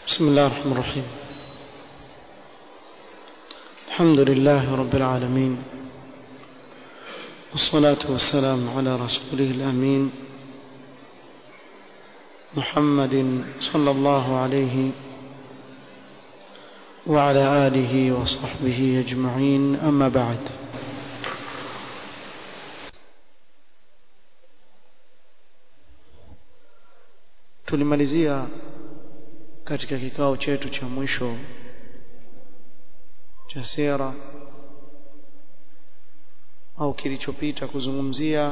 بسم الله الرحمن الرحيم الحمد لله رب العالمين والصلاة والسلام على رسوله الأمين محمد صلى الله عليه وعلى آله وصحبه أجمعين أما بعد tulimalizia katika kikao chetu cha mwisho cha sera au kilichopita kuzungumzia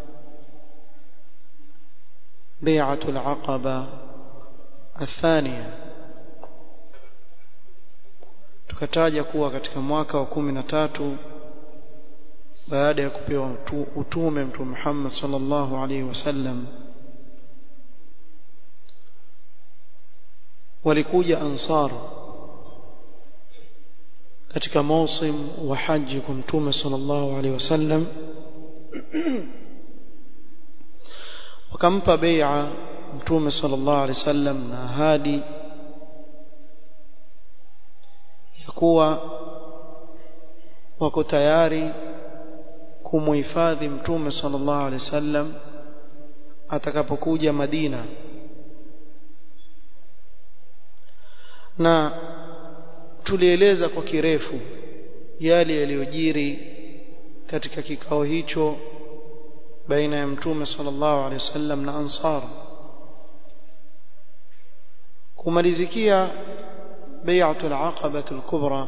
bai'atul aqaba athania tukataja kuwa katika mwaka wa kumi na tatu baada ya kupewa utume mtume Muhammad sallallahu alaihi wasallam walikuja ansar katika mausim wa haji kwa mtume sallallahu alaihi wasallam wakampa bai'a mtume sallallahu alaihi wasallam na ahadi ya kuwa wako tayari kumuhifadhi mtume sallallahu alaihi wasallam atakapokuja Madina na tulieleza kwa kirefu yale yaliyojiri katika kikao hicho baina ya mtume sallallahu alaihi wasallam na ansar kumalizikia bai'atul aqabatul kubra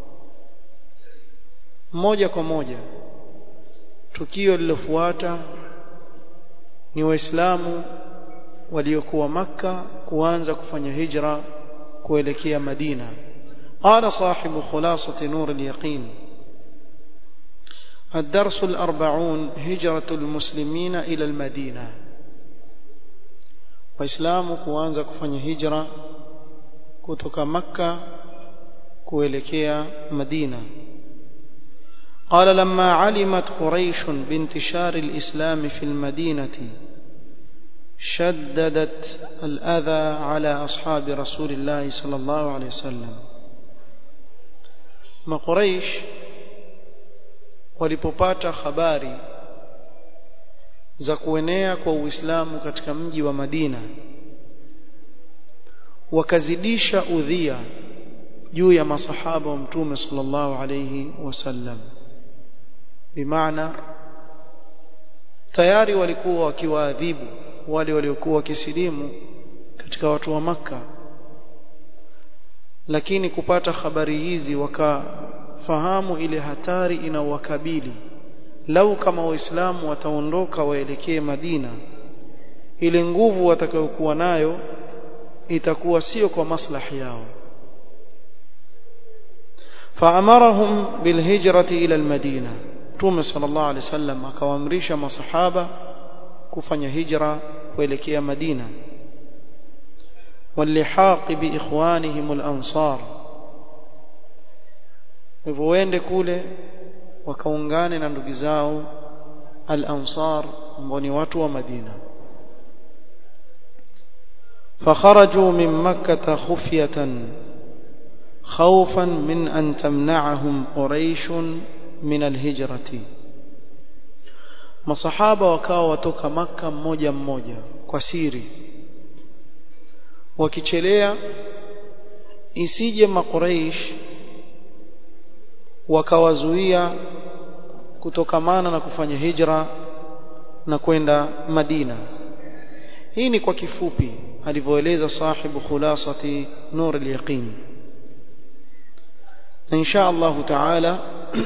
moja kwa moja tukio lilofuata ni waislamu waliokuwa makka kuanza kufanya hijra kuelekea Madina قال صاحب خلاصة نور اليقين الدرس الأربعون هجرة المسلمين إلى المدينة وإسلام كوانزا كفن هجرة كتك مكة كويلكيا مدينة قال لما علمت قريش بانتشار الإسلام في المدينة شددت الأذى على أصحاب رسول الله صلى الله عليه وسلم ما قريش walipopata habari za kuenea kwa Uislamu katika mji wa Madina wakazidisha udhia juu ya masahaba wa Mtume sallallahu alayhi wasallam bimaana tayari walikuwa wakiwaadhibu wale waliokuwa wakisilimu katika watu wa maka lakini kupata habari hizi wakafahamu ile hatari inawakabili lau kama waislamu wataondoka waelekee Madina ile nguvu watakayokuwa nayo itakuwa sio kwa maslahi yao فأمرهم بالهجرة إلى المدينة تومي صلى الله عليه وسلم akawaamrisha masahaba kufanya hijra kuelekea Madina walihaq biikhwanihim al-ansar hivyo waende kule wakaungane na ndugu zao al-ansar ambao ni watu wa Madina فخرجوا من مكة خفية خوفا من أن تمنعهم قريش من الهجرة masahaba wakawa watoka maka mmoja mmoja kwa siri wakichelea isije makuraish wakawazuia kutokamana na kufanya hijra na kwenda Madina hii ni kwa kifupi alivyoeleza sahibu khulasati nur al-yaqin na insha Allah taala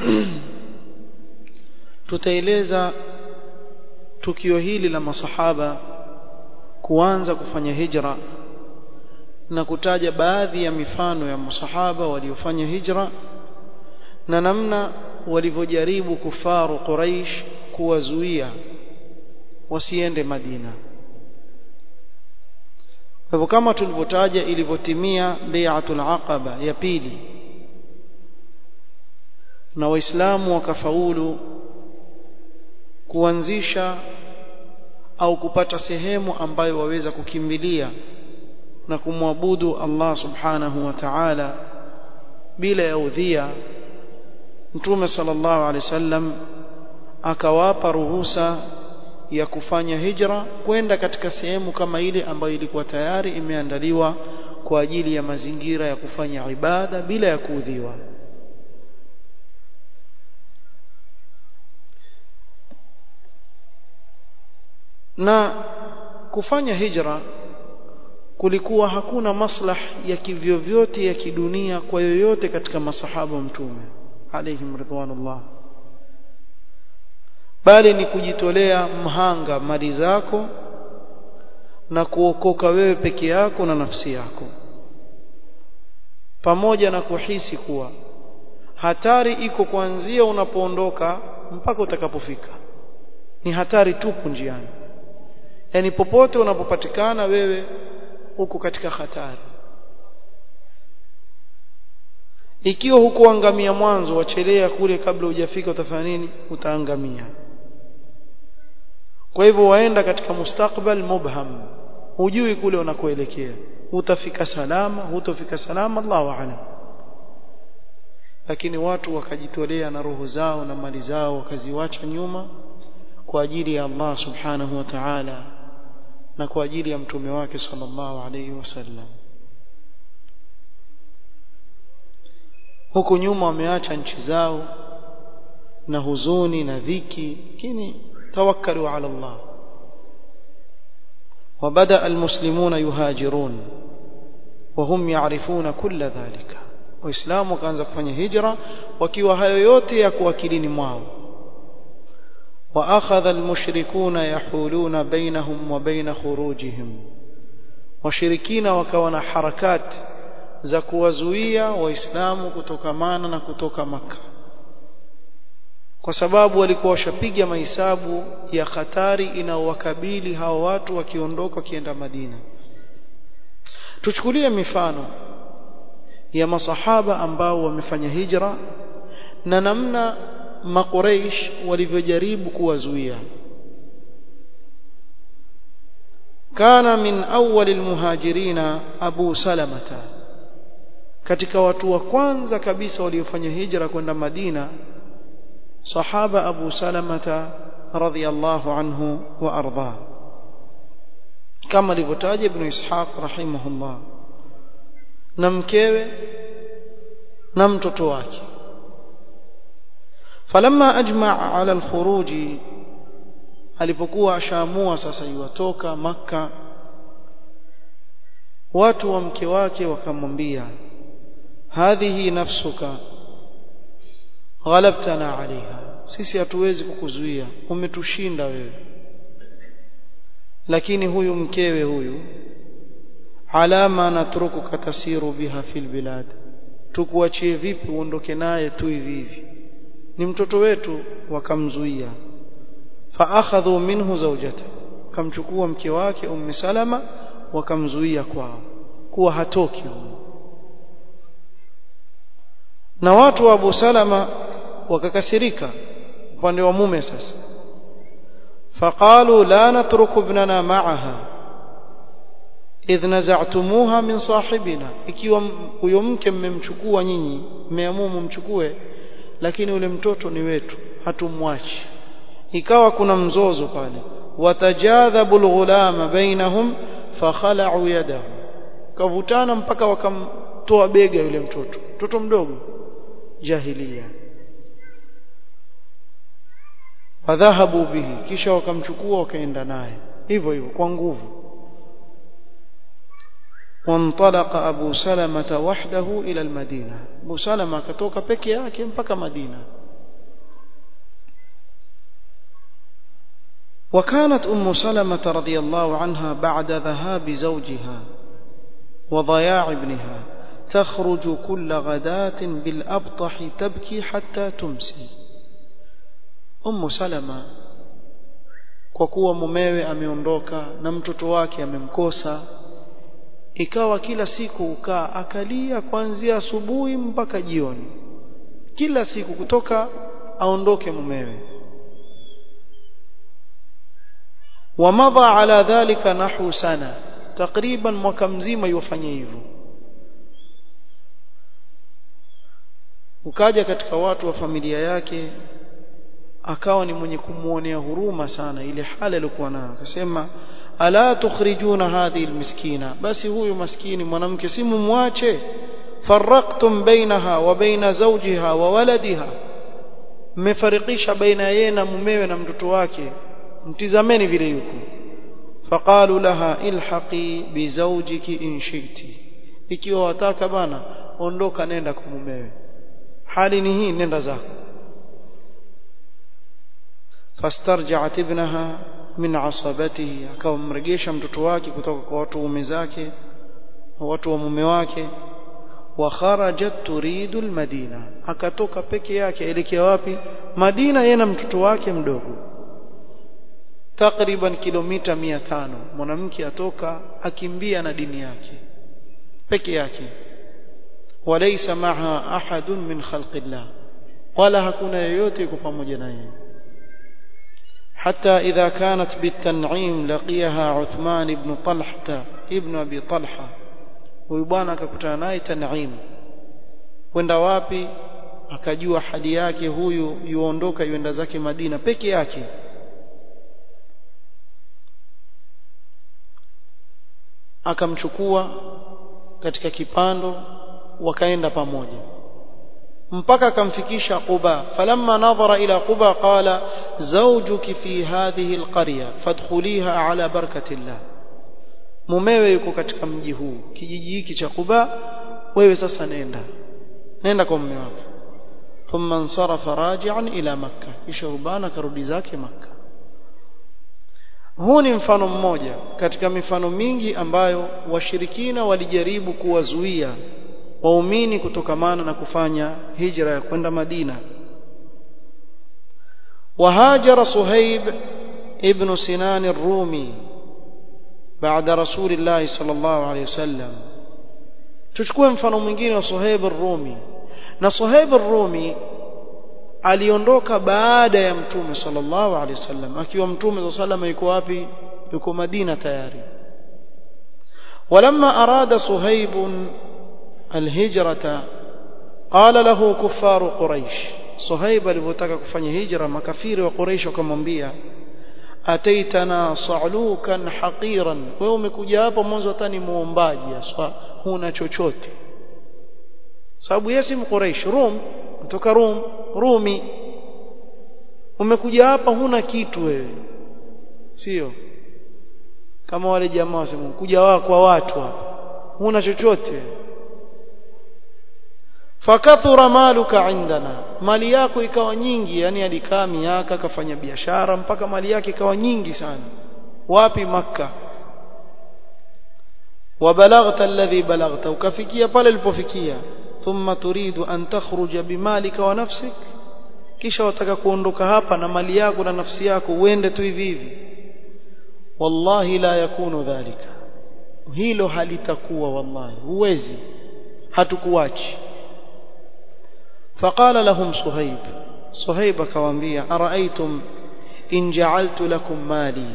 tutaeleza tukio hili la masahaba kuanza kufanya hijra na kutaja baadhi ya mifano ya masahaba waliofanya hijra na namna walivyojaribu kufaru Quraish kuwazuia wasiende Madina hivyo kama tulivyotaja ilivyotimia bai'atul aqaba ya pili na waislamu wakafaulu kuanzisha au kupata sehemu ambayo waweza kukimbilia na kumwabudu Allah subhanahu wa ta'ala bila ya udhia Mtume sallallahu alaihi wasallam akawapa ruhusa ya kufanya hijra kwenda katika sehemu kama ile ambayo ilikuwa tayari imeandaliwa kwa ajili ya mazingira ya kufanya ibada bila ya kuudhiwa na kufanya hijra kulikuwa hakuna maslah ya kivyovyote ya kidunia kwa yoyote katika masahaba mtume alaihim ridwanullah bali ni kujitolea mhanga mali zako na kuokoka wewe peke yako na nafsi yako pamoja na kuhisi kuwa hatari iko kuanzia unapoondoka mpaka utakapofika ni hatari tupu njiani yani popote unapopatikana wewe uko katika hatari ikiwa hukuangamia mwanzo wachelea kule kabla hujafika utafanya nini utaangamia kwa hivyo waenda katika mustakbal mubham hujui kule unakoelekea utafika salama hutofika salama Allahu a'lam lakini watu wakajitolea na roho zao na mali zao wakaziwacha nyuma kwa ajili ya Allah subhanahu wa ta'ala na kwa ajili ya mtume wake sallallahu alayhi wasallam huku nyuma wameacha nchi zao na huzuni na dhiki lakini tawakkalu ala Allah وبدأ المسلمون يهاجرون وهم يعرفون كل ذلك waislamu wakaanza kufanya hijra wakiwa hayo yote ya kuakilini mwao واخذ المشركون يحولون بينهم وبين خروجهم washirikina wakawa na harakati za kuwazuia waislamu kutokamana na kutoka maka kwa sababu walikuwa washapiga mahesabu ya hatari inaowakabili hao watu wakiondoka wakienda Madina tuchukulie mifano ya masahaba ambao wamefanya hijra na namna maqureish walivyojaribu kuwazuia kana min awwal almuhajirina abu salamata katika watu wa kwanza kabisa waliofanya hijra kwenda Madina sahaba abu salamata radhiyallahu anhu wa arda kama alivyotaja ibn ishaq rahimahullah na mkewe na mtoto wake falamma ajma' ala alkhuruj alipokuwa ashaamua sasa iwatoka makka watu wa mke wake wakamwambia hadhihi nafsuka ghalabtana alaiha sisi hatuwezi kukuzuia umetushinda wewe lakini huyu mkewe huyu alama natrukuka tasiru biha fil bilad tukuachie vipi uondoke naye tu hivi hivi ni mtoto wetu wakamzuia faakhadhu minhu zawjata kamchukua mke wake ummi salama wakamzuia kwao kuwa hatoki huyo na watu wa Abu Salama wakakasirika upande wa mume sasa faqalu la natruku ibnana ma'aha idh naza'tumuha min sahibina ikiwa huyo mke mmemchukua nyinyi mmeamua mumchukue lakini ule mtoto ni wetu hatumwachi ikawa kuna mzozo pale watajadhabu alghulama bainahum fakhala'u yadahu kavutana mpaka wakamtoa bega yule mtoto mtoto mdogo jahilia wadhahabu bihi kisha wakamchukua wakaenda naye hivyo hivyo kwa nguvu وانطلق أبو سلمة وحده إلى المدينة أبو سلمة كتوك بكي yake mpaka Madina وكانت أم سلمة رضي الله عنها بعد ذهاب زوجها وضياع ابنها تخرج كل غداة بالأبطح تبكي حتى تمسي أم سلمة kwa kuwa mumewe ameondoka na mtoto wake amemkosa ikawa kila siku ukaa akalia kuanzia asubuhi mpaka jioni kila siku kutoka aondoke mumewe ومضى على ذلك نحو سنة takriban mwaka mzima yofanya hivyo ukaja katika watu wa familia yake akawa ni mwenye kumuonea huruma sana ile hali aliyokuwa nayo akasema ala tukhrijuna hadhihi almiskina basi huyu maskini mwanamke si mumwache faraqtum bainaha wa baina zawjiha wa waladiha mmefarikisha baina yeye na mumewe na mtoto wake mtizameni vile yuko faqalu laha ilhaqi bizawjiki in shi'ti ikiwa wataka bana ondoka nenda kwa mumewe hali ni hii nenda zako fastarja'at ibnaha min asabatihi akamregesha mtoto wake kutoka kwa watu waume zake watu wa mume wake wa kharajat turidu almadina akatoka peke yake elekea wapi Madina yeye na mtoto wake mdogo takriban kilomita 500 mwanamke atoka akimbia na dini yake peke yake walaysa maha ahadun min khalqillah wala hakuna yeyote yuko pamoja naye حتى إذا كانت بالتنعيم لقيها عثمان بن طلحة ابن أبي طلحة ويبانا akakutana naye Tan'im kwenda wapi akajua hali yake huyu yuondoka yuenda zake Madina peke yake akamchukua katika kipando wakaenda pamoja mpaka akamfikisha Quba falamma nadhara ila Quba qala zawjuki fi hadhihi alqarya fadkhuliha ala barakatillah mumewe yuko katika mji huu kijiji hiki cha Quba wewe sasa nenda nenda kwa mume wake thumma ansarafa raji'an ila makkah kisha rubana karudi zake makkah huu ni mfano mmoja katika mifano mingi ambayo washirikina walijaribu kuwazuia waumini kutokamana na kufanya hijra ya kwenda Madina وهاجر صهيب ابن سنان الرومي بعد رسول الله صلى الله عليه وسلم tuchukue mfano mwingine wa Suhaib ar-Rumi na Suhaib ar-Rumi aliondoka baada ya mtume sallallahu alaihi wasallam akiwa mtume sallallahu alaihi wasallam yuko wapi yuko Madina tayari ولما أراد صهيب الهجرة قال له كفار قريش صهيب alipotaka kufanya hijra makafiri wa Quraysh wakamwambia ataitana sa'lukan haqiran wewe umekuja hapa mwanzo hata ni muombaji aswa huna chochote sababu yeye si mquraish rum kutoka rum rumi umekuja hapa huna kitu wewe sio kama wale jamaa wasema kuja wa kwa watu hapa huna chochote fakathura maluka indana mali yako ikawa nyingi yani alikaa miaka akafanya biashara mpaka mali yake ikawa nyingi sana wapi makka وبلغت الذي بلغت وكفيكيا pale ulipofikia thumma turidu an takhruja bimalika wa nafsik kisha wataka kuondoka hapa na mali yako na nafsi yako uende tu hivi hivi wallahi la yakunu dhalika hilo halitakuwa wallahi huwezi hatukuachi فقال لهم صهيب صهيب كوانبيا أرأيتم إن جعلت لكم مالي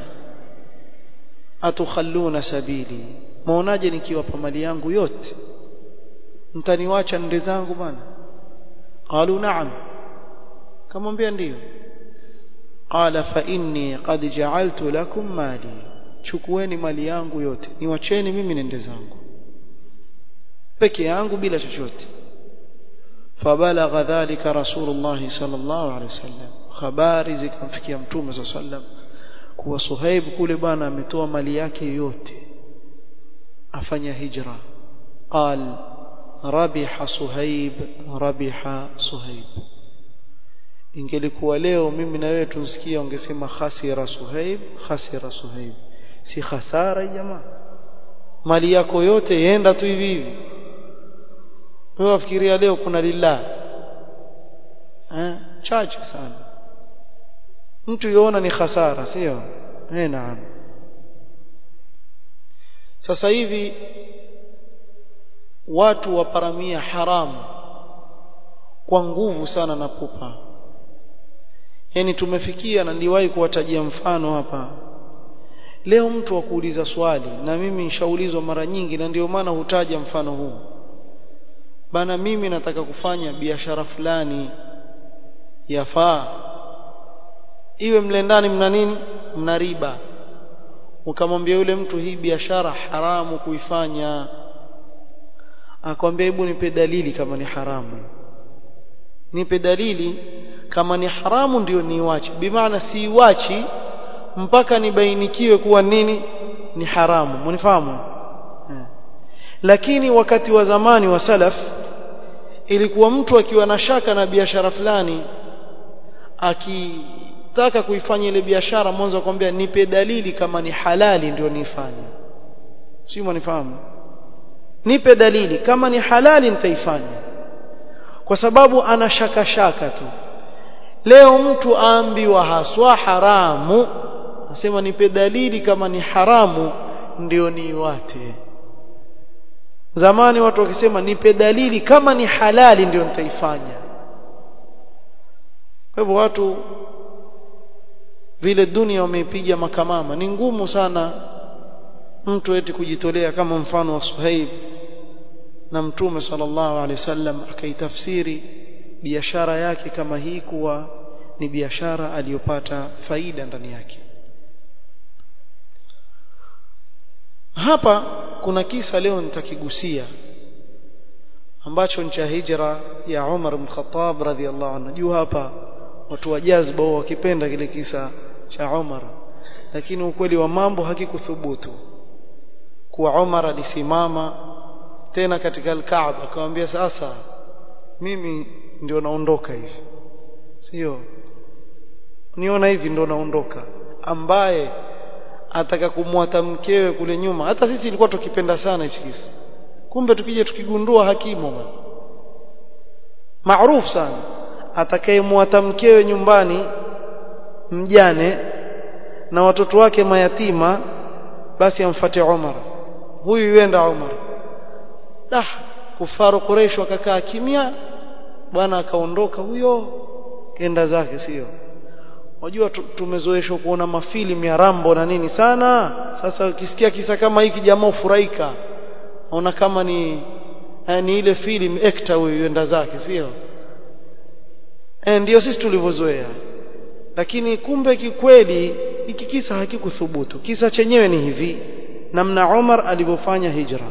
أتخلون سبيلي maonaje nikiwapa mali yangu yote mtaniwacha nde zangu bana qalu na'am kamwambia ndio qala fa inni qad ja'altu lakum mali chukueni mali yangu yote niwacheni mimi nende zangu peke yangu bila chochote فبلغ ذلك رسول الله صلى الله عليه وسلم habari zikamfikia mtume صلى الله عليه وسلم kuwa Suhaib kule bwana ametoa mali yake yote afanya hijra qal rabiha Suhaib rabiha Suhaib ingelikuwa leo mimi na wewe tunsikia ungesema khasira Suhaib khasira Suhaib si khasara jamaa mali yako yote yenda tu hivi hivi wewe wafikiria leo kuna lillah eh chache sana mtu yuona ni hasara sio eh naam sasa hivi watu waparamia haramu kwa nguvu sana na pupa yani tumefikia na niliwahi kuwatajia mfano hapa leo mtu akuuliza swali na mimi nishaulizwa mara nyingi na ndio maana hutaja mfano huu bana mimi nataka kufanya biashara fulani yafaa iwe mle ndani mna nini mna riba ukamwambia yule mtu hii biashara haramu kuifanya akwambia hebu nipe dalili kama ni haramu nipe dalili kama ni haramu ndio niiwache bimaana siiwachi mpaka nibainikiwe kuwa nini ni haramu mnifahamu lakini wakati wa zamani wa salaf ilikuwa mtu akiwa na shaka na biashara fulani akitaka kuifanya ile biashara mwanzo akwambia nipe dalili kama ni halali ndio niifanye si mnifahamu nipe dalili kama ni halali nitaifanya kwa sababu ana shaka shaka tu leo mtu aambiwa haswa haramu nasema nipe dalili kama ni haramu ndio niiwate zamani watu wakisema nipe dalili kama ni halali ndio nitaifanya kwa hivyo watu vile dunia wameipiga makamama ni ngumu sana mtu eti kujitolea kama mfano wa Suhaib na mtume sallallahu alaihi wasallam akaitafsiri biashara yake kama hii kuwa ni biashara aliyopata faida ndani yake hapa kuna kisa leo nitakigusia ambacho ni cha hijra ya Umar bin Khattab radhiallahu anhu juu hapa watu wa jazba wakipenda kile kisa cha Umar lakini ukweli wa mambo hakikuthubutu kuwa Umar alisimama tena katika al-Kaaba akamwambia sasa mimi ndio naondoka hivi sio niona hivi ndio naondoka ambaye ataka kumwata mkewe kule nyuma hata sisi ilikuwa tukipenda sana hichi kisa kumbe tukija tukigundua hakimu bwana maarufu sana atakayemwata mkewe nyumbani mjane na watoto wake mayatima basi amfuate Umar huyu yuenda Umar dah kufaru Quraysh wakakaa kimya bwana akaondoka huyo kenda zake sio Wajua tumezoeshwa kuona mafilimu ya Rambo na nini sana. Sasa ukisikia kisa kama hiki jamaa ufurahika. Naona kama ni ni ile film actor huyo yenda zake, sio? Eh ndio sisi tulivyozoea. Lakini kumbe kikweli hiki kisa hakikuthubutu. Kisa chenyewe ni hivi namna Umar alivyofanya hijra.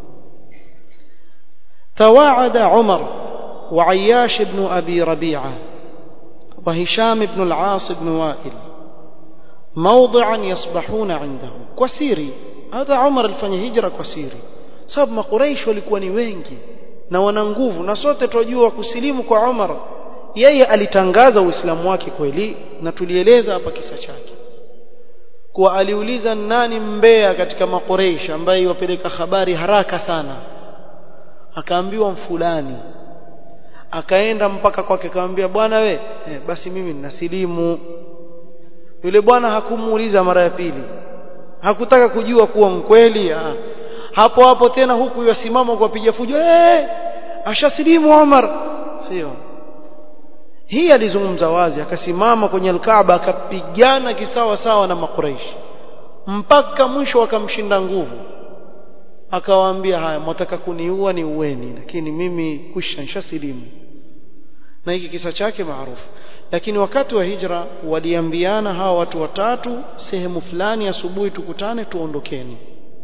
Tawaada Umar wa Ayyash ibn Abi Rabi'a وهشام بن العاص بن وائل موضعا يصبحون عنده كسيري هذا عمر الفanya hijra kwa siri sababu makuraish walikuwa ni wengi na wana nguvu na sote tunajua kusilimu kwa Umar yeye alitangaza uislamu wake kweli na tulieleza hapa kisa chake kuwa aliuliza nani mbea katika makuraish ambaye yupeleka habari haraka sana akaambiwa mfulani akaenda mpaka kwake akamwambia bwana we eh, basi mimi ninasilimu yule bwana hakumuuliza mara ya pili hakutaka kujua kuwa mkweli ha. hapo hapo tena huku yasimama kwa piga fujo eh ashasilimu Umar sio hii alizungumza wazi akasimama kwenye alkaaba akapigana kisawa sawa na makuraishi mpaka mwisho akamshinda nguvu akawaambia haya mtaka kuniua ni uweni lakini mimi kwisha nshasilimu na hiki kisa chake maarufu lakini wakati wa hijra waliambiana hawa watu watatu sehemu fulani asubuhi tukutane tuondokeni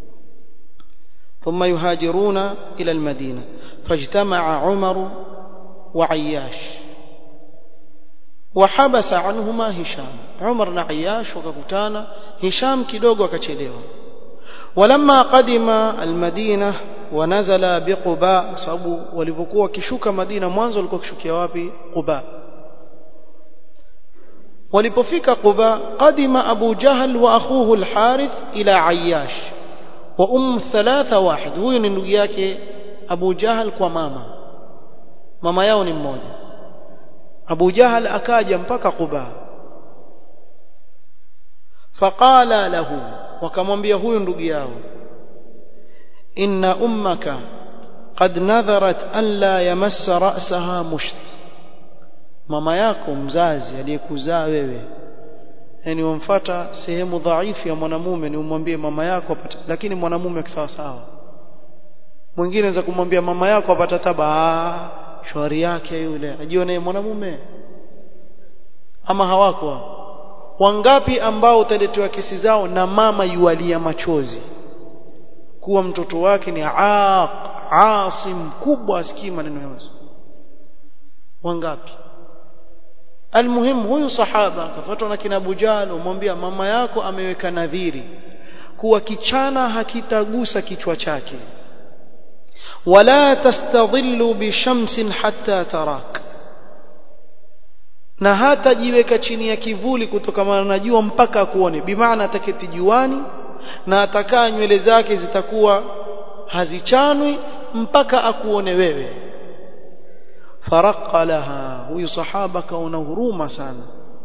ثم يهاجرون إلى المدينة فاجتمع عمر وعياش وحبس عنهما هشام عمر وعياش وككتانا هشام kidogo akachelewa ولما قدم المدينة ونزل بقباء sababu walivyokuwa wakishuka Madina mwanzo walikuwa kishukia wapi Quba walipofika Quba qadima Abu Jahl wa akhuhu al-Harith ila Ayyash wa um thalatha wahid huyu ni ndugu yake Abu Jahl kwa mama mama yao ni mmoja Abu Jahl akaja mpaka Quba faqala lahu wakamwambia huyu ndugu yao inna ummaka qad nadharat an la yamassa ra'saha musht mama yako mzazi aliyekuzaa wewe yani wamfuata sehemu dhaifu ya mwanamume ni umwambie mama yako apata lakini mwanamume kisawa sawa mwingine anaweza kumwambia mama yako apata taba shwari yake yule ajione mwanamume ama hawako wangapi ambao utaletewa kesi zao na mama yualia machozi kuwa mtoto wake ni aaq asi mkubwa asikii maneno ya Yesu wangapi almuhimu huyu sahaba akafuatwa na kina Abu Jahl umwambia mama yako ameweka nadhiri kuwa kichana hakitagusa kichwa chake wala tastadhillu bishamsin hatta tarak na hata jiweka chini ya kivuli kutokana na jua mpaka akuone bimaana ataketi juani na atakaa nywele zake zitakuwa hazichanwi mpaka akuone wewe faraqqa laha huyu sahaba kaona huruma sana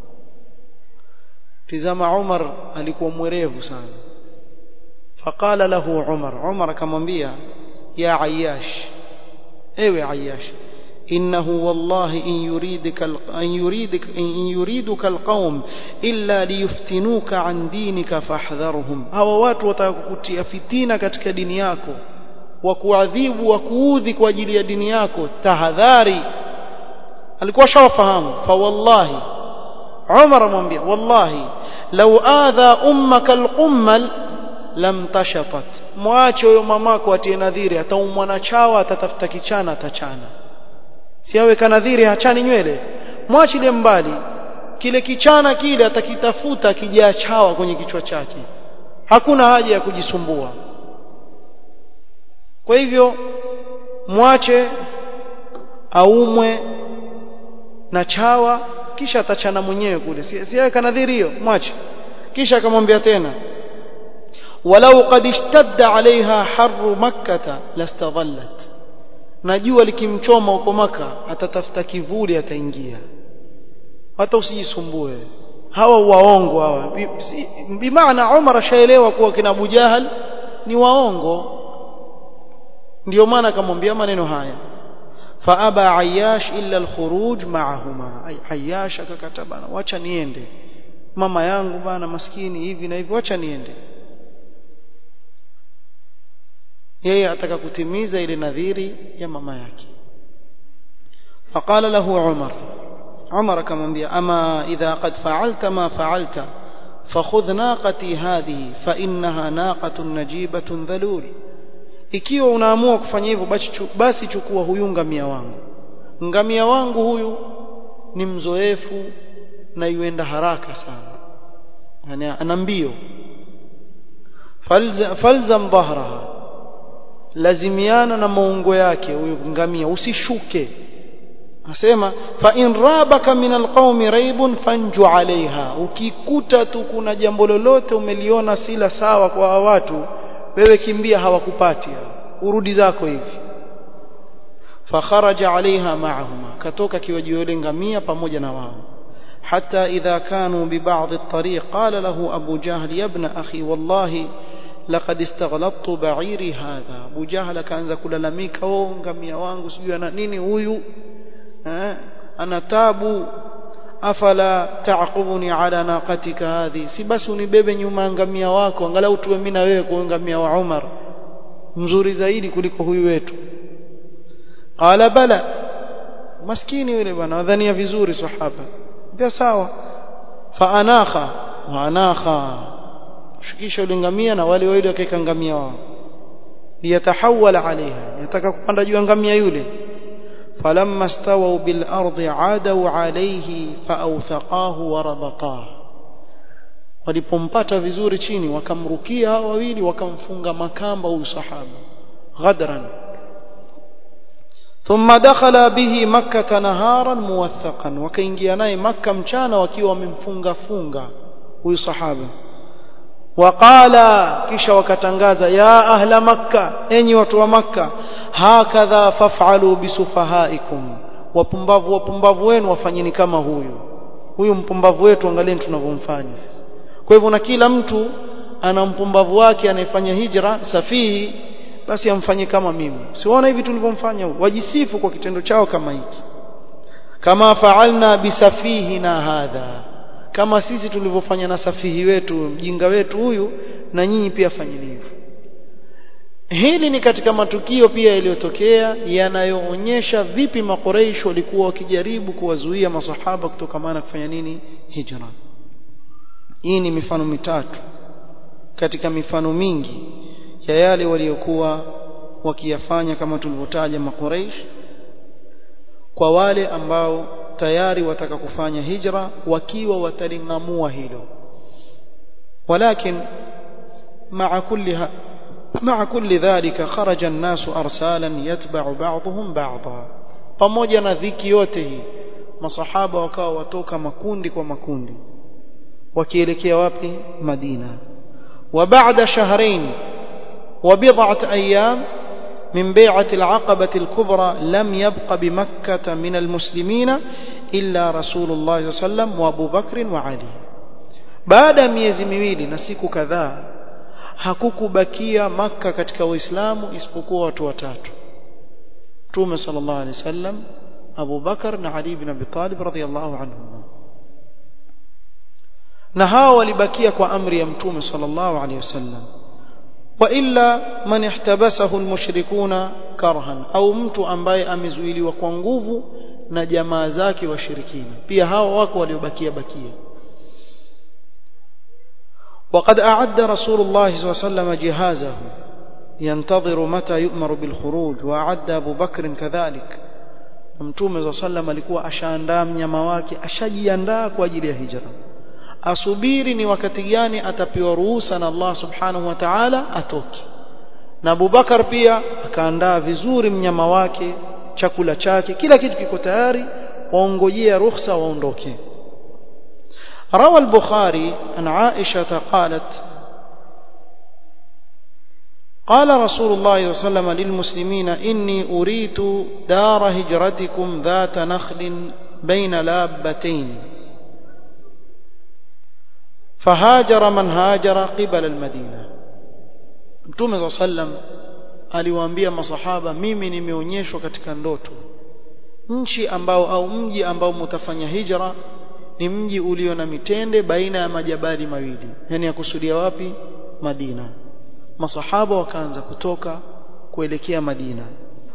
tizama Umar alikuwa mwerevu sana faqala lahu Umar Umar akamwambia ya Ayyash ewe Ayyash إنه والله إن يريدك أن يريدك إن يريدك القوم إلا ليفتنوك عن دينك فاحذرهم هوا watu watakukutia fitina katika dini yako wakuadhibu wakuudhi kwa ajili ya dini yako tahadhari alikuwa shawafahamu fa wallahi Umar amwambia wallahi law adha ummaka alqummal lam tashatat mwache huyo mamako atie nadhiri ataumwa na chawa atatafuta kichana atachana si awe kanadhiri hachani nywele mwachilie mbali kile kichana kile atakitafuta kijaa chawa kwenye kichwa chake hakuna haja ya kujisumbua kwa hivyo mwache aumwe na chawa kisha atachana mwenyewe kule si, si kanadhiri hiyo mwache kisha akamwambia tena walau qad ishtadda alaiha harru makkata lastadhallat na jua likimchoma huko maka atatafuta kivuli ataingia hata usijisumbue hawa waongo hawa bimaana bi Umar ashaelewa kuwa kina Abu Jahal ni waongo ndio maana akamwambia maneno haya faaba Ayyash illa alkhuruj ma'ahuma Ayyash akakata bana wacha niende mama yangu bana maskini hivi na hivi wacha niende yeye ataka kutimiza ile nadhiri ya mama yake faqala lahu umar umar akamwambia ama idha qad fa'alta ma fa'alta fakhudh naqati hadhihi fa innaha naqatun najibatun dhalul ikiwa unaamua kufanya hivyo basi chukua huyu ngamia wangu ngamia wangu huyu ni mzoefu na yuenda haraka sana yani ana mbio falzam dhahraha lazimiana na maungo yake huyo ngamia usishuke asema fa in rabaka min alqaumi raibun fanju alaiha ukikuta tu kuna jambo lolote umeliona sila sawa kwa watu wewe kimbia hawakupati urudi zako hivi fakharaja alaiha ma'ahuma katoka kiwaji yule ngamia pamoja na wao حتى إذا كانوا ببعض الطريق قال له أبو جهل يا ابن أخي والله laqad istaghlabtu ba'iri hadha Abu Jahal akaanza kulalamika oh ngamia wangu sijui ana nini huyu eh ana tabu afala ta'qubuni ala naqatika hadhi si basi unibebe nyuma ngamia wako angalau tuwe mimi na wewe kwa ngamia wa Umar mzuri zaidi kuliko huyu wetu qala bala maskini yule bwana wadhania vizuri sahaba pia sawa fa anakha wa anakha shukisha yule ngamia na wale wawili wakaeka ngamia wao liyatahawala alaiha yataka kupanda juu ya ngamia yule falamma stawaw bil ardi adaw alayhi faawthaqahu wa rabatahu walipompata vizuri chini wakamrukia hao wawili wakamfunga makamba huyu sahaba ghadran ثم دخل به مكة نهارا موثقا وكينجيا naye مكة mchana wakiwa wamemfunga funga huyu sahaba waqala kisha wakatangaza ya ahla makka enyi watu wa makka hakadha faf'alu bisufahaikum wapumbavu wapumbavu wenu wafanyeni kama huyu huyu mpumbavu wetu angalieni tunavyomfanya kwa hivyo na kila mtu ana mpumbavu wake anayefanya hijra safihi basi amfanye kama mimi siona hivi tulivyomfanya wajisifu kwa kitendo chao kama hiki kama fa'alna bisafihina hadha kama sisi tulivyofanya na safihi wetu mjinga wetu huyu na nyinyi pia fanyeni hivyo hili ni katika matukio pia yaliyotokea yanayoonyesha vipi makoreish walikuwa wakijaribu kuwazuia masahaba kutokamana kufanya nini hijra hii ni mifano mitatu katika mifano mingi ya yale waliokuwa wakiyafanya kama tulivyotaja makoreish kwa wale ambao tayari wataka kufanya hijra wakiwa watalingamua hilo walakin مع كل مع كل ذلك خرج الناس ارسالا يتبع بعضهم بعضا pamoja na dhiki yote hii masahaba wakawa watoka makundi kwa makundi wakielekea wapi Madina wa baada shahrain wa bid'at ayyam من بيعة العقبة الكبرى لم يبق بمكة من المسلمين إلا رسول الله صلى الله عليه وسلم وأبو بكر وعلي بعد miezi miwili na siku kadhaa hakukubakia maka katika waislamu isipokuwa watu watatu Mtume sallallahu alaihi wasallam Abu Bakar na Ali ibn Abi Talib radhiyallahu anhum na hao walibakia kwa amri ya Mtume sallallahu alaihi wasallam وإلا من احتبسه المشركون كرها au mtu ambaye amezuiliwa kwa nguvu na jamaa zake washirikina pia hao wako waliobakia bakia وقد أعد رسول الله صلى الله عليه وسلم جهازه ينتظر متى يؤمر بالخروج وأعد أبو بكر كذلك mtume صلى الله عليه وسلم alikuwa ashaandaa mnyama wake ashajiandaa kwa ajili ya hijra asubiri ni wakati gani atapewa ruhusa na Allah subhanahu wa ta'ala atoke na Abubakar pia akaandaa vizuri mnyama wake chakula chake kila kitu kiko tayari waongojea ruhusa waondoke روى البخاري عن عائشة قالت قال رسول الله صلى الله عليه وسلم للمسلمين إني أريت دار هجرتكم ذات نخل بين لابتين فهاجر من هاجر قبل المدينة Mtume صلى الله عليه وسلم aliwaambia masahaba mimi nimeonyeshwa katika ndoto nchi ambao au mji ambao mtafanya hijra ni mji ulio na mitende baina ya majabali mawili yani yakusudia wapi Madina masahaba wakaanza kutoka kuelekea Madina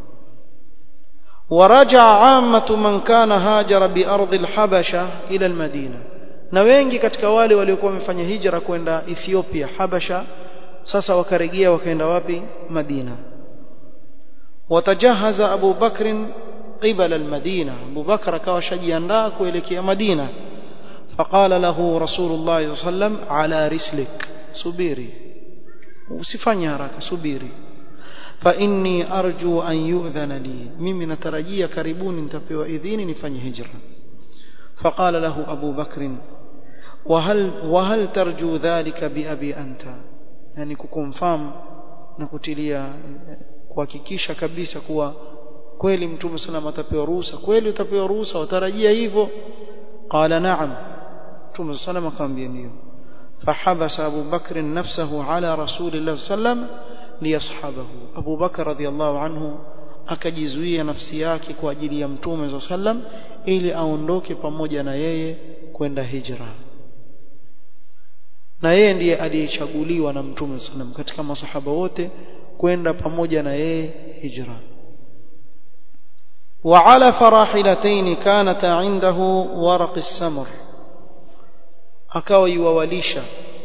ورجع عامة من كان هاجر بأرض الحبشة إلى المدينة na wengi katika wale waliokuwa wamefanya hijra kwenda Ethiopia Habasha sasa wakarejea wakaenda wapi Madina watajahaza Abu Bakr قبل المدينة أبو بكر akawa shajiandaa kuelekea Madina فقال له رسول الله صلى الله عليه وسلم على رسلك subiri usifanye haraka subiri فإني أرجو أن يؤذن لي mimi natarajia karibuni nitapewa idhini nifanye hijra فقال له أبو بكر وهل وهل ترجو ذلك بأبي أنت يعني kukonfirm na kutilia kuhakikisha kabisa kuwa kweli mtume sallam atapewa ruhusa kweli utapewa ruhusa watarajia hivyo qala na'am mtume sallam akamwambia ndio فحبس أبو بكر نفسه على رسول الله صلى الله عليه وسلم ليصحبه أبو بكر رضي الله عنه akajizuia nafsi yake kwa ajili ya mtume صلى الله عليه وسلم ili aondoke pamoja na yeye kwenda hijra na yeye ndiye aliyechaguliwa na mtume صلى الله عليه وسلم katika masahaba wote kwenda pamoja na yeye hijra وعلى فراحلتين كانتا عنده ورق السمر akawa yuwawalisha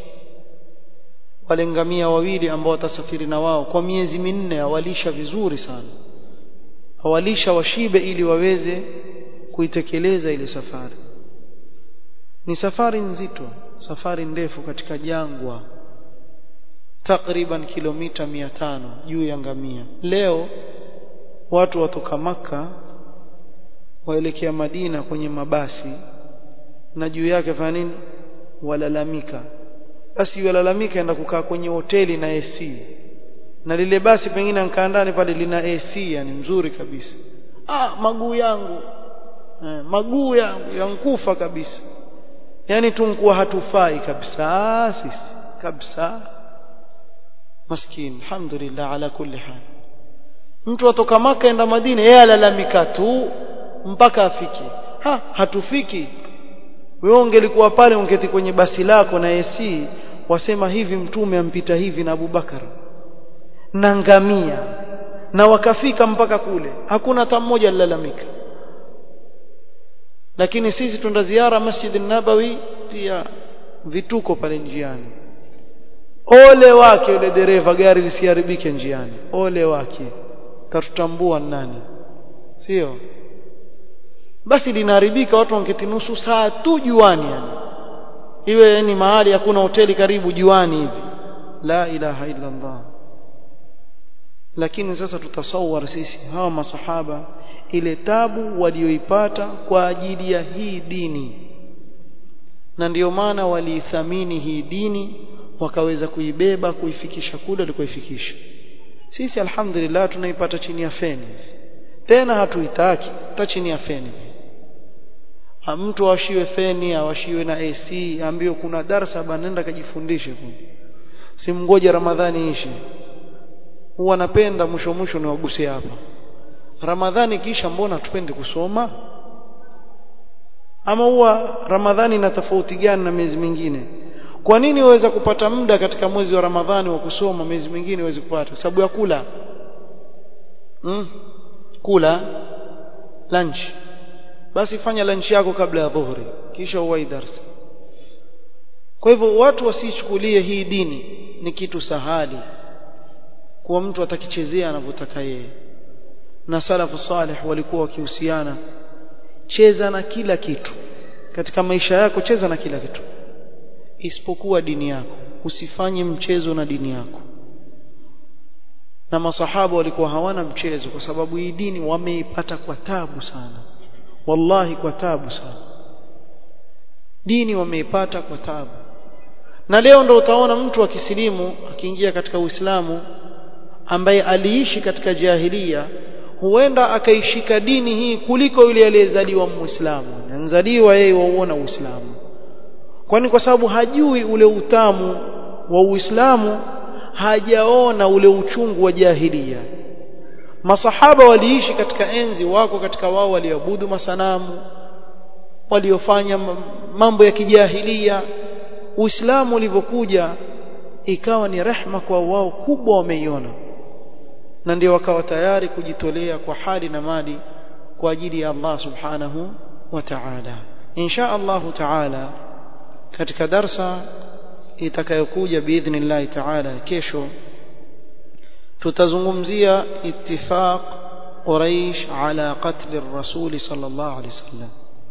wale ngamia wawili ambao watasafiri na wao kwa miezi minne awalisha vizuri sana awalisha washibe ili waweze kuitekeleza ile safari ni safari nzito safari ndefu katika jangwa takriban kilomita 500 juu ya ngamia leo watu watoka maka waelekea Madina kwenye mabasi na juu yake fanya nini walalamika basi walalamika enda kukaa kwenye hoteli na AC na lile basi pengine ankaa ndani pale lina AC yani mzuri kabisa ah maguu yangu eh, maguu yangu yankufa kabisa yani tunkuwa hatufai kabisa sisi kabisa maskini alhamdulillah ala kulli hal mtu atoka maka enda Madina yeye alalamika tu mpaka afike ha hatufiki wewe ungelikuwa pale ungeti kwenye basi lako na AC wasema hivi mtume ampita hivi na Abubakar na ngamia na wakafika mpaka kule hakuna hata mmoja alilalamika lakini sisi tunda ziara Masjid nabawi pia vituko pale njiani ole wake yule dereva gari lisiharibike njiani ole wake tatutambua nani sio basi linaharibika watu wangeti nusu saa tu juani yani iwe ni mahali hakuna hoteli karibu juani hivi la ilaha illa Allah lakini sasa tutasawar sisi hawa masahaba ile tabu walioipata kwa ajili ya hii dini na ndiyo maana waliithamini hii dini wakaweza kuibeba kuifikisha kule walikoifikisha sisi alhamdulillah tunaipata chini ya feni tena hatuitaki hata chini ya feni mtu awashiwe feni awashiwe na AC ambayo kuna darasa banenda kajifundishe kule simngoje ramadhani ishe huwa napenda mwisho mwisho niwagusie hapa ramadhani kisha mbona tupende kusoma ama huwa ramadhani ina tofauti gani na miezi mingine kwa nini waweza kupata muda katika mwezi wa ramadhani wa kusoma miezi mingine huwezi kupata kwa sababu ya kula hmm? kula lunch basi fanya lunch yako kabla ya dhuhuri kisha uwai darasa kwa hivyo watu wasichukulie hii dini ni kitu sahali kuwa mtu atakichezea anavyotaka yeye na salafu salih walikuwa wakihusiana cheza na kila kitu katika maisha yako cheza na kila kitu isipokuwa dini yako usifanye mchezo na dini yako na masahaba walikuwa hawana mchezo kwa sababu hii dini wameipata kwa tabu sana wallahi kwa tabu sana dini wameipata kwa tabu na leo ndo utaona mtu akisilimu akiingia katika Uislamu ambaye aliishi katika jahilia huenda akaishika dini hii kuliko yule aliyezaliwa muislamu anzaliwa yeye wauona uislamu kwani kwa sababu hajui ule utamu wa uislamu hajaona ule uchungu wa jahilia masahaba waliishi katika enzi wako katika wao walioabudu masanamu waliofanya mambo ya kijahilia uislamu ulivyokuja ikawa ni rehma kwa wao kubwa wameiona na ndio wakawa tayari kujitolea kwa hali na mali kwa ajili ya Allah subhanahu wa ta'ala insha Allah ta'ala katika darsa itakayokuja biidhnillah ta'ala kesho tutazungumzia ittifaq Quraish ala qatl ar-rasul sallallahu alayhi wasallam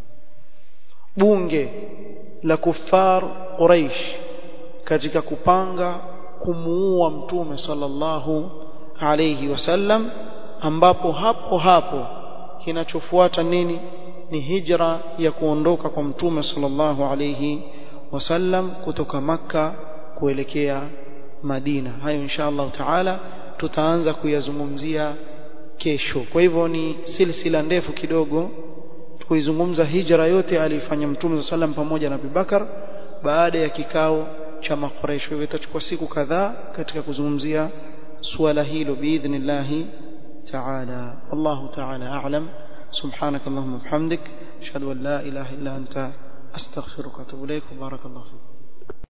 bunge la kuffar Quraish katika kupanga kumuua mtume sallallahu alayhi wasallam ambapo hapo hapo kinachofuata nini ni hijra ya kuondoka kwa mtume sallallahu alayhi wasallam kutoka makka kuelekea Madina hayo insha Allah taala tutaanza kuyazungumzia kesho kwa hivyo ni silsila ndefu kidogo kuizungumza hijra yote alifanya mtume sallam pamoja na Abubakar baada ya kikao cha makoresho hivyo itachukua siku kadhaa katika kuzungumzia suala hilo biidhnillah تعالى والله تعالى أعلم سبحانك اللهم وبحمدك أشهد أن لا إله إلا أنت أستغفرك وأتوب إليك وبارك الله فيك